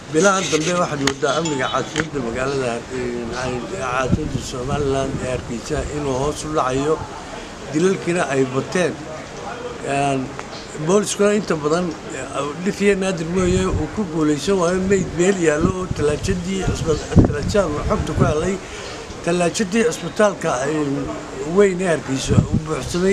bilahan dambe waxaad moodaa amniga caasimadda magaalada caasimadda somalilan ee hargeysa inuu hoos u dhacayo dilalkiina ay bateen booliskuna inta badan dhifiya naadir mooye uu ku guulaysan waayo meyd meel yaallo oo talaajadii talaajada xogta ku helay tallaajadii cisbitaalka weyn ee hargeysa u buuxsamay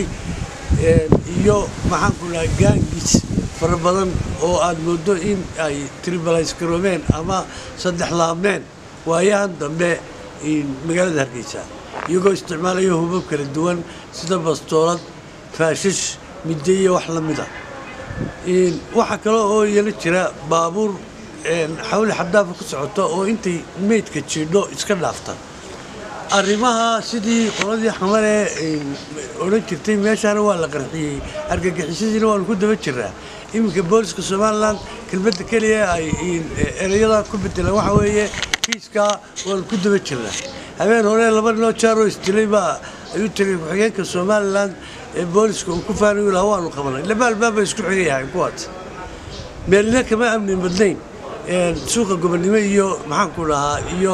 iyo maxaanku dhahay gaangis fara badan oo aad moodo in ay tribalays garoomeen ama saddex laabmeen waayahan dambe magaalada hargeysa iyagoo isticmaalaya hubab kala duwan sida bastoolad faashish midde iyo wax la mida waxaa kale oo iyana jira baabuur xawli xadaafa ku socota oo intay meydka jiidho iska dhaafta arrimaha sidii qoladii xamale odhan jirtay meeshaana waa la qarxiyey argagixisadiina waanu ku daba jiraa iminka booliska somalilan kelmadda keliya ay ereyada ku bedelaan waxa weeye kiiskaa waanu ku daba jirnaa habeen hore laba ninoo jaaroo isdilay baa ayuu tiri ku-xigeenka somalilan ee booliska uu ku faanayu lahaa waanu qabanay laba albaaba isku xigayahay kuwaas meelina kama amni badnayn suuqa gobonnimo iyo maxaanku dhahaa iyo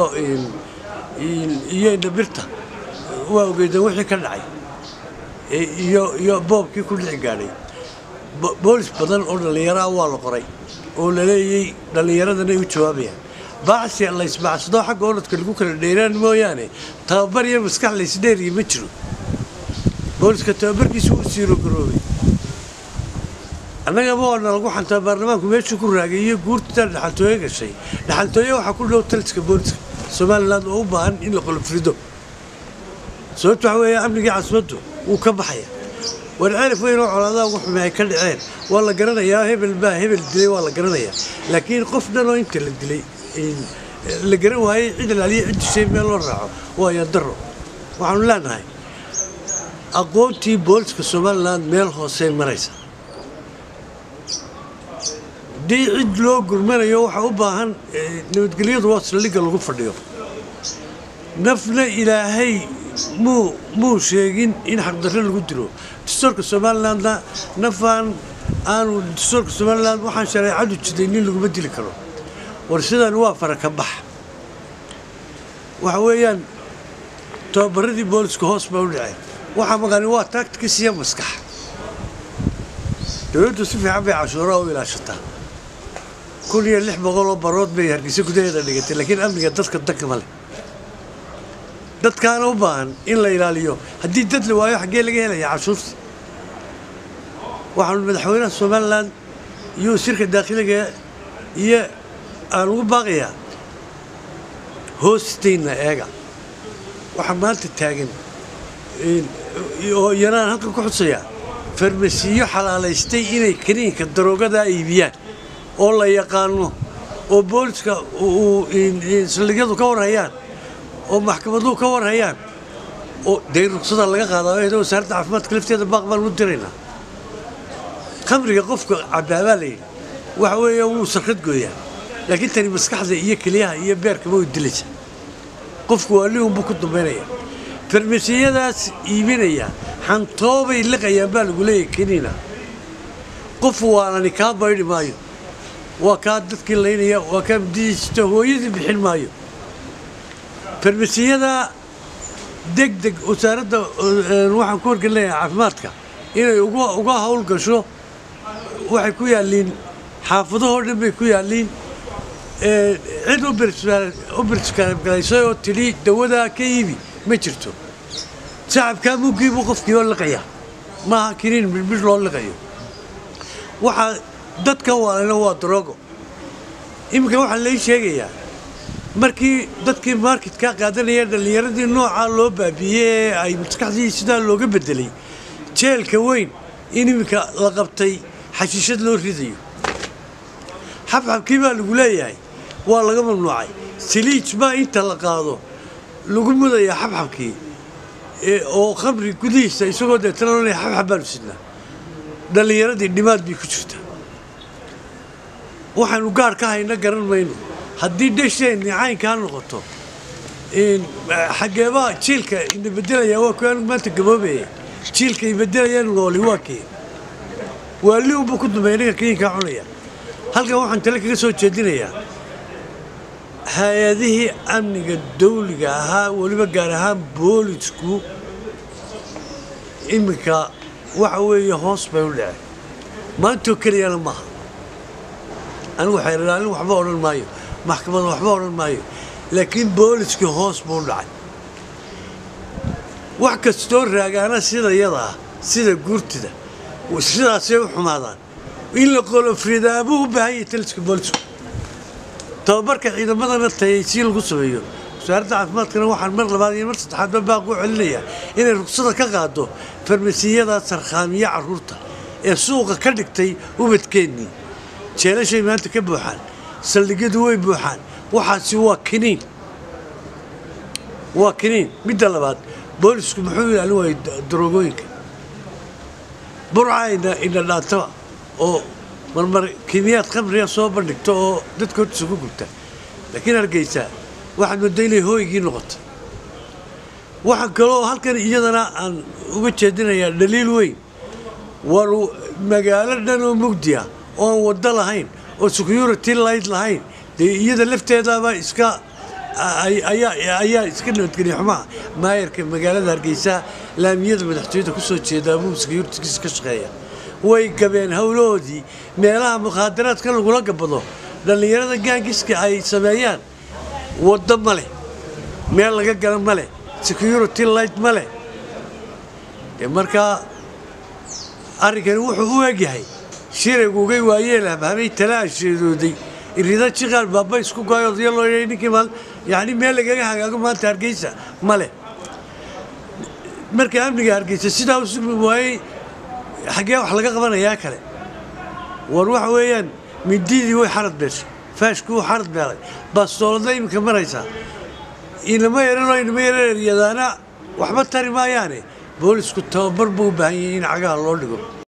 iyo indhabirta waa ogeydeen wixii ka dhacay iyo iyo boobkii ku dhici gaadhay boolis badan oo dhallinyaraha waa la qoray oo la leeyey dhallinyaradana u jawaabayaan baacsi la isbacsado xagga orodka lagu kala dheeraan mooyaane tababar iyo maskax laysdheeriya ma jiro booliska tababarkiisa wuu siiro garoobay annagaba waana lagu xantaa baarlamaanku meeshuu ku raagay iyo guurtaa dhaxaltooye gashay dhaxaltooye waxaa ku dhow taliska booliska somalilan oo u baahan in la qolofrido sababto waxa weeye amnigii caasimaddu wuu ka baxaya war ceelif weyn oo colaadaha ugu xumay ay ka dhaceen waa la garanayaa hebel baa hebel dilay waa la garanayaa laakiin qof dhan oo inta la dilay la garan waayey cid ilaaliya cid dishay meel loo raaco waa yadaro waxaanu leenahay aqoontii booliska somalilan meel hoosey maraysa haddii cid loo gurmanayo waxaa u baahan nabadgelyadu waa saldhigga lagu fadhiyo nafna ilaahay muu muu sheegin in xaqdarre lagu dilo dastuurka somalilandna nafaan aanu dastuurka somaliland waxaan shareecadu jiday nin laguma dili karo war sidan waa faraka bax waxa weeyaan tababaradii booliska hoos baa u dhaceen waxaa maqani waa taagtikis iyo maskax dowladdu si fiican bay cashuuraha u ilaashataa kun iyo lix boqol oo barood bay hargeysa gudaheeda dhigatay laakiin amniga dadka danka ma leh dadkaana u baahan in la ilaaliyo haddii dad la waayo xaggee laga helaya cashuurta waxaanu madaxweynaha somalilan iyo wasiirka daakhiliga iyo aan ugu baaqayaa hoostayna eega waxaa maanta taagan oo iyanaan halkan ku xusayaa farmasiyo xalaalaystay inay kaniinka daroogadaa iibiyaan oo la yaqaano oo booliska saldhigyadu ka warhayaan oo maxkamaduhu ka warhayaan oo dee ruqsadaa laga qaadaa eeda wasaaradda caafimaadka lafteeda baaq baan u diraynaa khamriga qofka cabaabaa layidhi waxa weeye wuu sarkad gooyaa laakiin tani maskaxda iyo keliyaha iyo beerkaba way dilaysa qofku waa liunbuu ku dambaynaya farmasiyadaas iibinaya xantoobay liqayaan baa lagu leeyahay keniina qof waanani kaa baydhi maayo waa kaa dadkii laynaya waa kaa mudadiisita hooyadii bixin maayo farmasiyada deg deg wasaaradda waxaan ku horgelinayaa caafimaadka inay uga hawl gasho waxay ku yaalliin xaafadahoo dhan bay ku yaalliin cid u birskaalaysay oo tidhi dawadaa ka iibi ma jirto shacabkaa muggiibuu qofkii oo liqaya maaha kiniin midhmidh loo liqayo waxaa dadka waalana waa daroogo iminka waxaa lai sheegayaa markii dadkii marketka qaadanaya dhallinyaradii noocaa loo baabiiyey ee ay maskaxdii sidaa looga bedelay jeelka weyn in iminka la qabtay xashiishad loo ridayo xabxabkii baa lagu leeyahay waa laga mamnuucay saliij baa inta la qaado lagu mudayaa xabxabkii oo khamri gudihiisa isagoo deetana oonaya xabxab baanu sidnaa dhallinyaradii dhimaad bay ku jirtaa waxaanu gaar ka hayna garan mayno haddii dhesheenni caynkaa noqoto xageebaa jiilka ina bedelaya waa kuwaan maanta gaboobaya jiilka ay bedelayaan nooli waa kee waali unbuu ku dambeeya ninka kayinkaa cunaya halkan waxaan tale kaga soo jeedinayaa hay-adihii amniga dawliga ahaa weliba gaar ahaan boolisku iminka waxa weeye hoos bay u dhaceen maantoo keliyana maaha anigu xeerlaalin waxba odhan maayo maxkamad waxba odhan maayo laakiin booliskii hoos buu u dhacay wax kastoo raagaana sida yada ah sida guurtida sidaasay u xumaadaan in la qolofridaabuu u baahan yahay taliska boolisku tababarka ciidamadana tayaysiin lagu sameeyo wasaaradda caafimaadkana waxaan mar labaad iyo mar saddexaadba baaq u celinayaa inay rugsada ka qaado farmasiyada sarkhaamiye carruurta ee suuqa ka dhigtay ubadkeennii jeelashay maanta ka buuxaan saldhigyadu way buuxaan waxaasi waa kiniin waa kiniin midda labaad boolisku muxuu ilaalin waayey daroogooyinka burca ina dhaantaba oo marmar kiimiyaad khamriga soo bandhigto oo dadka hortiisa ku gubta laakiin hargeysa waxaad mooda inay hooygii noqoto waxaa kaloo halkan iyadana aan uga jeedinayaa dhaliil weyn war magaalo dhan oo mugdi ah oo aan waddo lahayn oo security light lahayn dee iyada lafteedaaba iska ayaa iska nabadgeliya xumaha maayarka magaalada hargeysa laamiyada madaxtooyada ku soo jeedaa buu securitygiisa ka shaqeeya way gabeen howlahoodii meelaha mukhaadaraadka lagula gabado dhallinyarada gaangiska ay sameeyaan waddo ma leh meel laga gala ma leh security light ma leh markaa arrinkani wuxuu u egyahay shiraygugay waayeel habhamay tala asheedooday irida jiqaal baaba isku goay odaya loo yeey ninkii maal yacni meel lagaga hagaago maanta hargeysa ma leh marka amniga hargeysa sidaa u sugmi waayey xaggee wax laga qabanayaa kale war waxa weeyaan mindidii way xarad beeshay faashkuu xarad beelay bastoolada iminka maraysaa inama yaranoo inama yaran eryadaana waxba tari maayaane boolisku tababar buu u baahan yahay in cagaha loo dhigo